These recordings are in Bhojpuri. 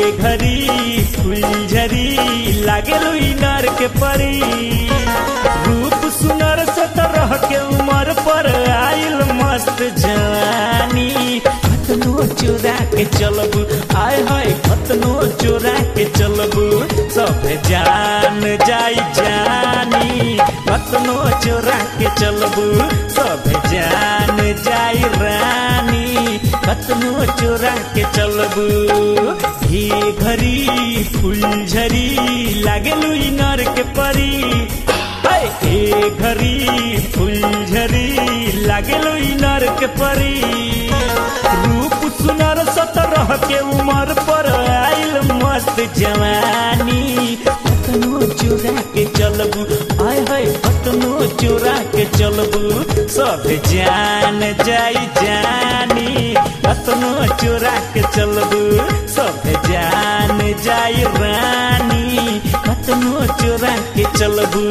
घरी फुलझरी लागे इनार के परी रूप सुनर सतरह के उम्र पर आइल मस्त जवानी कतनो चोरा के चलबू आय हाय कतनो चोरा के चलबू सब जान जाई जानी कतनो चोरा के चलबू सब जान जाई रानी कतनो चोरा के चलबू ही घरी फुलझरी लागेलू इनर के परी हाय, ए घरी फुलझरी लागेलू इनर के परी रूप सुनर सतरह के उम्र पर आइल मस्त जवानी कतनो चोरा के चलबू आय हाय कतनो चोरा के चलबू सब जान जाई जानी कतनो चोरा के चलबू सब जान जाई रानी कतनो चोरा के चलबू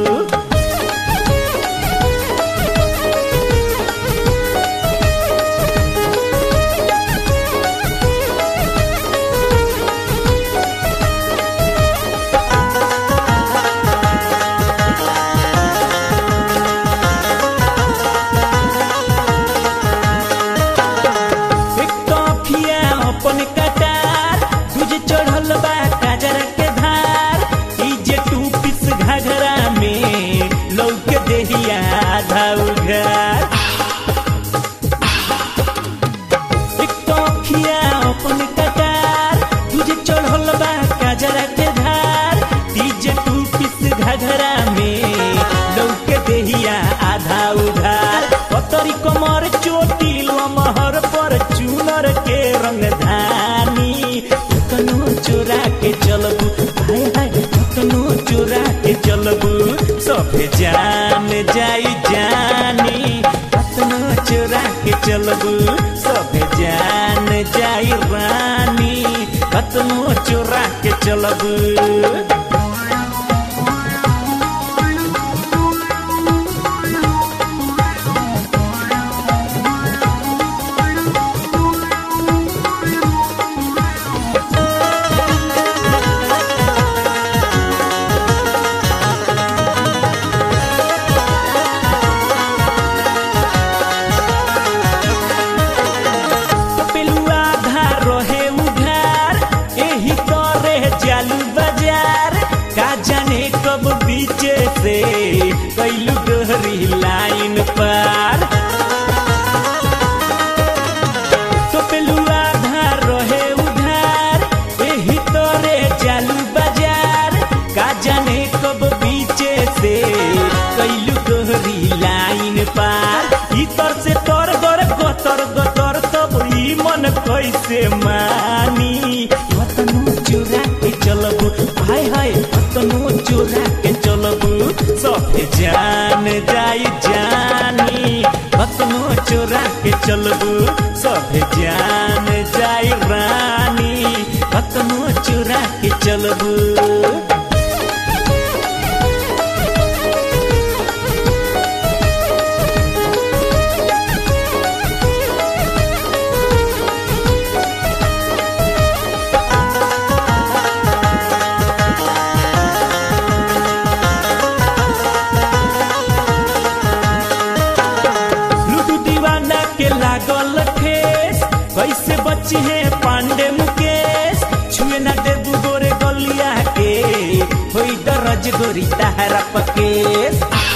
एक काफिया अपन कटार तुझे चढ़ल बा काजर के धार ई जे टू पिस घघरा में लौके देहिया आधा उघार एक काफिया अपन कटार तुझे चढ़ल बा काजर के धार ई जे टू पिस घघरा में लौके देहिया आधा उधार पतरी कमर चोटी लमहर पर चूनर के रंग धानी कतनो चोरा के चलबू हाय हाय कतनो चोरा के चलबू सब जान जाई जानी कतनो चोरा के चलबू सब जान जाई रानी कतनो चोरा के चलबू पेलुआ धार रहे उधार एही करे जालू बाजार का जाने कब बीचे से कैलू गहरी लाइन पार तो पेलुआ धार रहे उधार एही तरे जालू बाजार का जाने कब बीचे से कैलू गहरी लाइन पार इतर से तर गर गतर गतर तब ई मन कैसे मानी कतनो चोरा के चलबू हाय हाय कतनो चोरा के चलबू सब जान जाई जानी कतनो चोरा के चलबू सब जान जाई रानी कतनो चोरा के चलबू लूडू दीवाना के लागल ठेस कैसे बची है पांडे मुकेश छुए ना देबू गोरे गलिया के होई दरज गोरी तहरा पकेश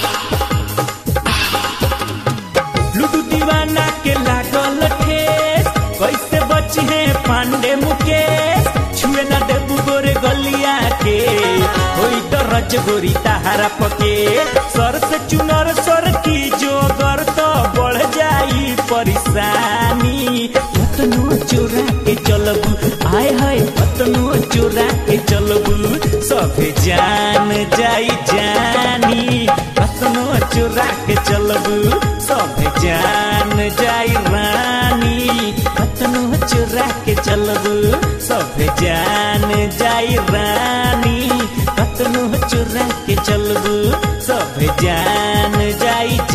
लूडू दीवाना के लागल ठेस कैसे बची है पांडे मुकेश छुए ना देबू गोरे गलिया के होई दरज गोरी तहरा पके सर से चुनर सर की जोगर तो बढ़ जाई परेशानी कतनो चोरा के चलबू आय हाय कतनो चोरा के चलबू सब जान जाई जानी कतनो चोरा के चलबू सब जान जाई रानी कतनो चोरा के चलबू सब जान जाई रानी कतनो चोरा के चलबू सब जान जाई